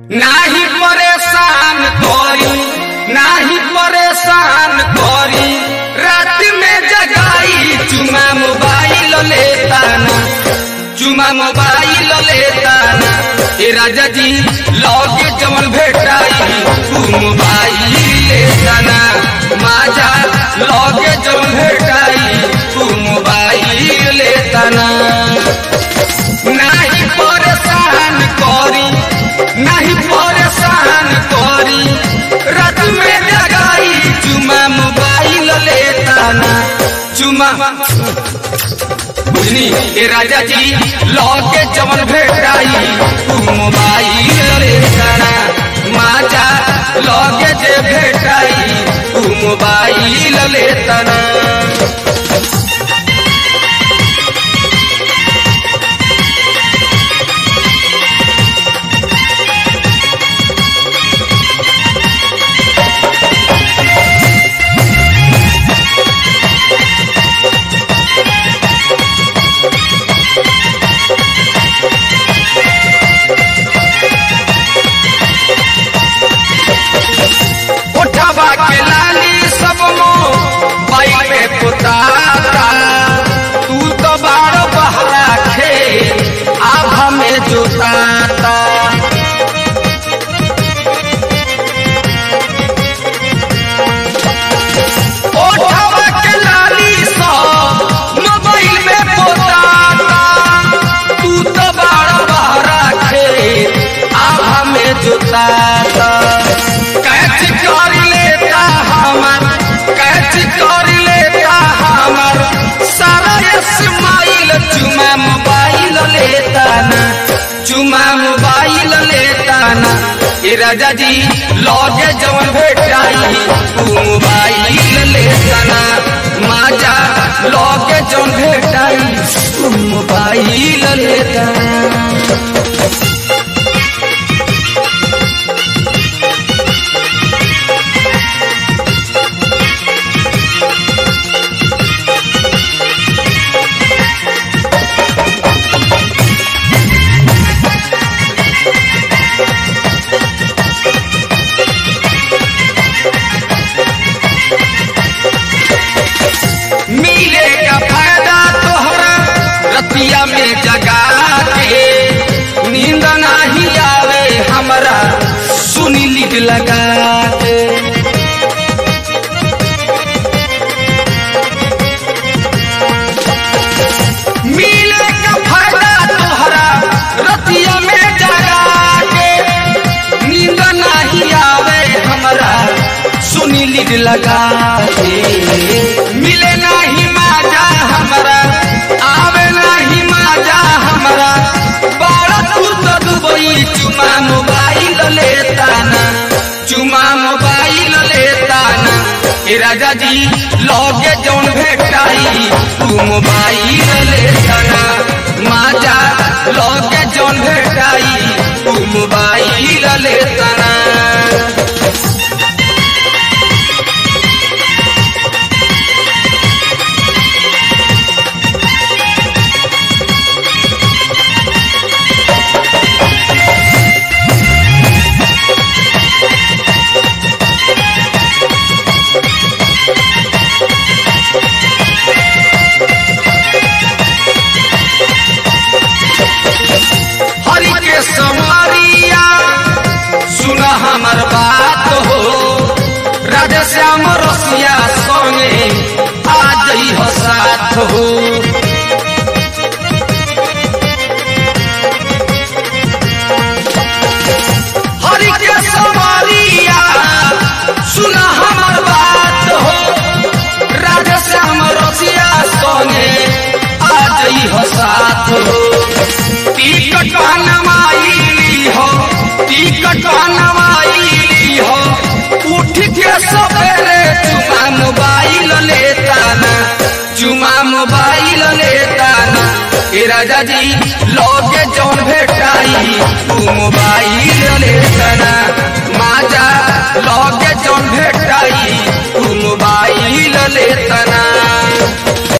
नाही परेशान करी नाही परेशान करी रात में जगाई चुमा मोबाइल लेता ना चुमा मोबाइल लेता ना ए राजा जी लौके जमन भेटाई तू मोबाइल लेता ना माझा लौके जमन भेटाई तू मोबाइल लेता ना नाही परेशान करी नाही परेशान करी रात में जगाई चुमा मोबाइल लेता ना चुमा बुझनी ए राजा जी लौके जमन भेटाई तू मोबाइल लेता ना माजा लौके जे भेटाई तू मोबाइल लेता ना उठवा के लाली सब मो बाई पे पुताता तू तो बारो बहरा खे आभा में जुटाता उठवा के लाली सब मोबाइल में पोताता तू तो बारो बहरा खे आभा में जुटाता कैच कर लेता हमर कैच कर लेता हमर सारा इस्माइल चुमा मोबाइल लेता ना चुमा मोबाइल लेता ना ए राजा जी लौके जवन भेटाई तू मोबाइल लेता ना माजा लौके जवन भेटाई तू मोबाइल लेता ना मिले का फायदा तोहरा रतिया में जगा के नींद नाही आवे हमरा सुनी लीड लगा के मिले का फायदा तोहरा रतिया में जगा के नींद नाही आवे हमरा सुनी लीड लगा के मिले नाही माजा हमरा आवे नाही माजा हमरा बड़ा तू तो दुबई चुमा मोबाइल लेता ना चुमा मोबाइल लेता ना ए राजा जी लौके जौन भेटाई तू मोबाइल लेता ना माजा लौके जौन भेटाई तू मोबाइल लेता ना हरि के समरिया सुन हमर बात हो राधे श्याम रसिया संगे आ जई हो साथ हो हरि के समरिया सुन हमर बात हो राधे श्याम रसिया संगे आ जई हो साथ हो टिकट नवाई हो टिकट नवाई हो उठ के सवेरे चुमा मोबाइल लेता ना चुमा मोबाइल लेता ना ए राजा जी लौके जौन भेटाई तू मोबाइल लेता ना माजा लौके जौन भेटाई तू मोबाइल लेता ना